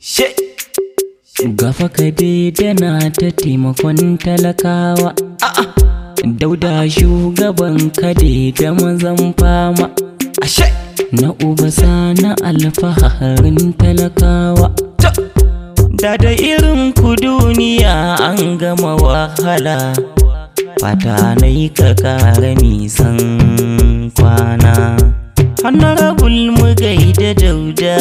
She. Gafa ka dana ta taimakon talakawa Dauda shugaban ka da mazan fama Ashe. Na uba na alfaharin talakawa Ta. Da da irin ku duniya an gama wahala Fata na yi ka kara nisan kwana Honorable mu gaida dauda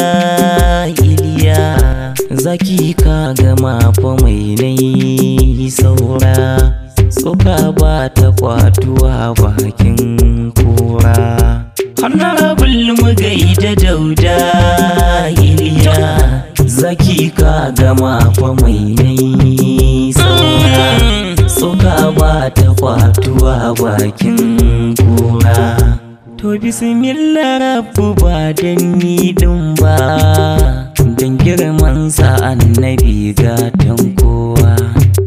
iliya Zaki ka gama fa mai nai saura Tsoka ba ta kwatuwa bakin kura Honorable mu gaida dauda iliya Zaki ka gama fa mai nai saura Tsoka ba ta kwatuwa bakin kura To bismillah rabbu ba dan ni din ba Dan girman sa annabi gatan kowa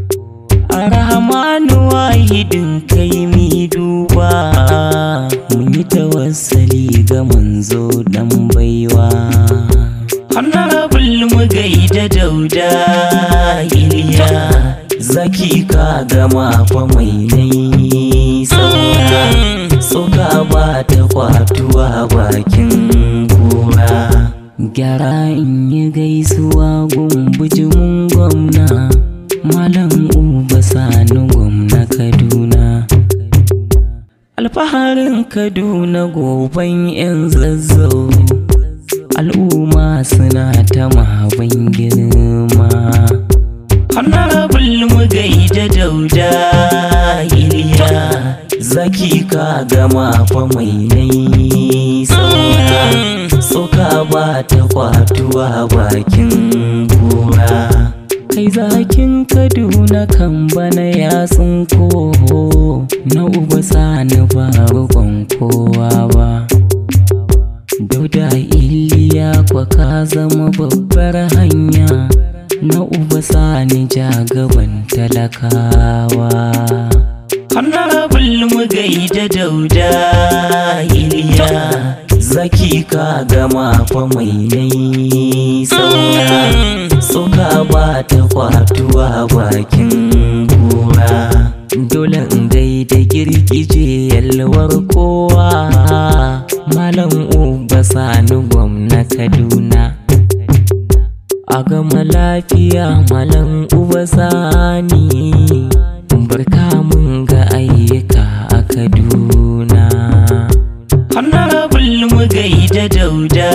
Arhamanu wahidin kai mi duba Mun yi tawassali ga manzo dan baiwa Honorable mu gaida dauda iliya Zaki ka gama fa mai nai saura Tsoka ba ta kwatuwa bakin kura Gyara in yi gaisuwa gumbujimin gwamna Malam Uba Sani gwamna Kaduna Alfaharin Kaduna goben 'yan zazzau Al'umma suna ta maban girma Honorable mu gaida dauda iliya Zaki ka gama fa mai nai saura Tsoka ba ta kwatuwa bakin kura Kai zakin Kaduna kan bana ya tsinko Na uba sani ba rukon kowa ba Dauda iliya kwa ka zama babbar hanya Na uba sani jagaban talakawa Honorable mu gaida dauda iliya Zaki ka gama fa mai nai saura Tsoka ba ta kwatuwa bakin kura Dole in gaida girgije yalwar kowa Malam Uba Sani gwamna Kaduna A gama lafiya Malam Uba Sani Barka mun ga ayyuka a Kaduna Honorable mu gaida dauda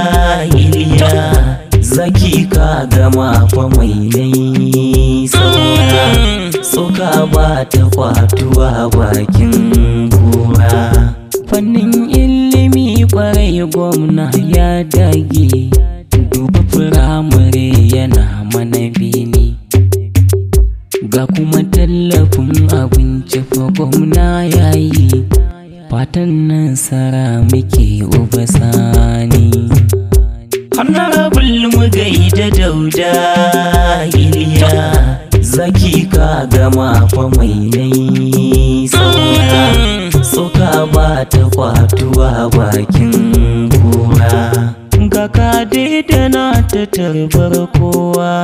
iliya Zaki ka gama fa mai nai saura Tsoka ba ta kwatuwa bakin kura Fannin ilimi kwarai gwamna ya dage Duba firamare yana mana bini Ga kuma tallafin abinci fa gwamna ya yi Fatan nasara muke uba sani Honorable mu gaida dauda iliya Zaki ka gama fa mai nai saura Tsoka ba ta kwatuwa bakin kura Ga ka na ta tarbar kowa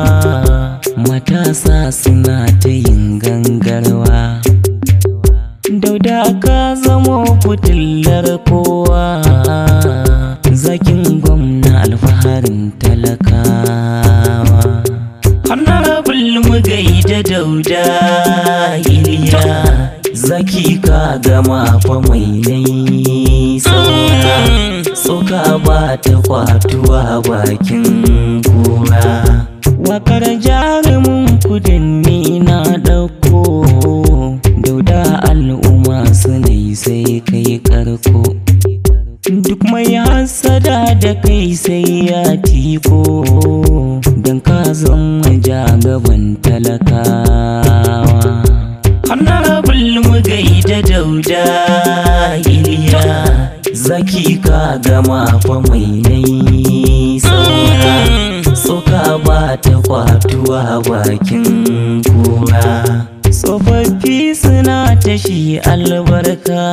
Matasa suna ta yin gangarwa Dauda ka zamo fitilar kowa Zakin gwamna alfaharin talakawa Honorable mu gaida dauda iliya Zaki ka gama fa mai nai saura Tsoka ba ta kwatuwa bakin kura Wakar jarumin kudin ni na ɗauko Dauda al'umma su ne sai kai karko Duk mai hasada da kai sai ya tiko Don ka zama jagaban talakawa Honorable mu gaida dauda iliya Zaki ka gama fa mai nai saura Tsoka ba ta kwatuwa bakin kura Tsofaffi suna ta shi albarka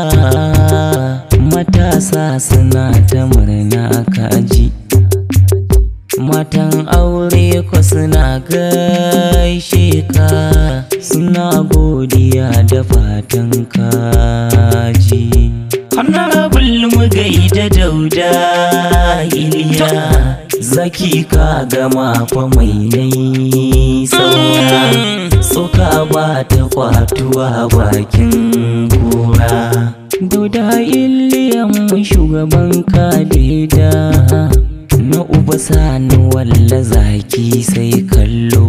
Matasa suna ta murna kaji Matan aure suna gaishe ka suna godiya da fatan kaji honorable mu gaida dauda iliya zaki ka gama fa mai nai saura soka ba ta kwatuwa bakin kura dauda iliyan mu shugaban kadida na uba sani walla zaki sai kallo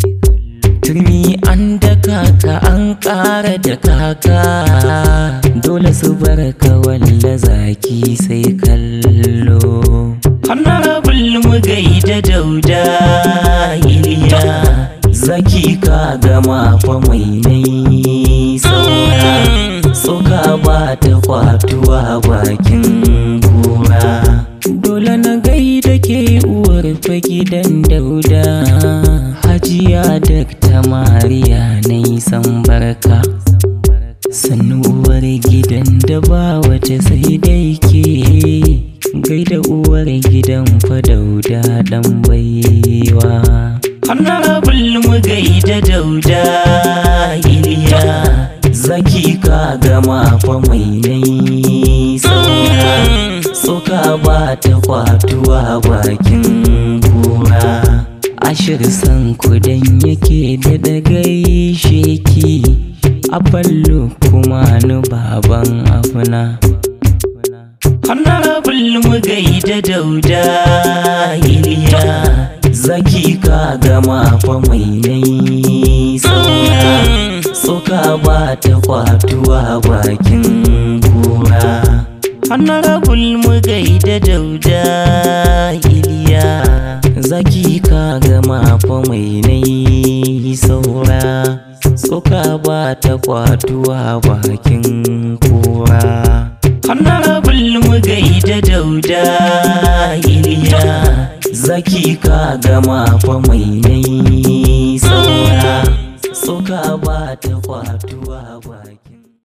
turmi an daka ka an ƙara da kaka dole su barka walla zaki sai kallo honorable mu gaida dauda iliya zaki ka gama fa mai nai saura soka ba ta kwatuwa bakin kura dole na gaida ke uwar fa gidan dauda hajiya dakta mariya na san barka sannu uwar gidan da ba wata sai dai ke gaida uwar gidan fa dauda dan baiwa honorable mu gaida dauda iliya zaki ka gama fa mai nai saura soka ba ta kwatuwa bakin kura ashir san kudan yake da gaishe ki a ballo kuma ni baban afuna honorable mu gaida dauda iliya zaki ka gama fa mai nai saura soka ba ta kwatuwa bakin kura honorable mu gaida dauda iliya zaki ka gama fa mai nai saura soka ba ta kwatuwa bakin kura honorable mu gaida dauda iliya zaki ka gama fa mai nai saura soka ba ta kwatuwa bakin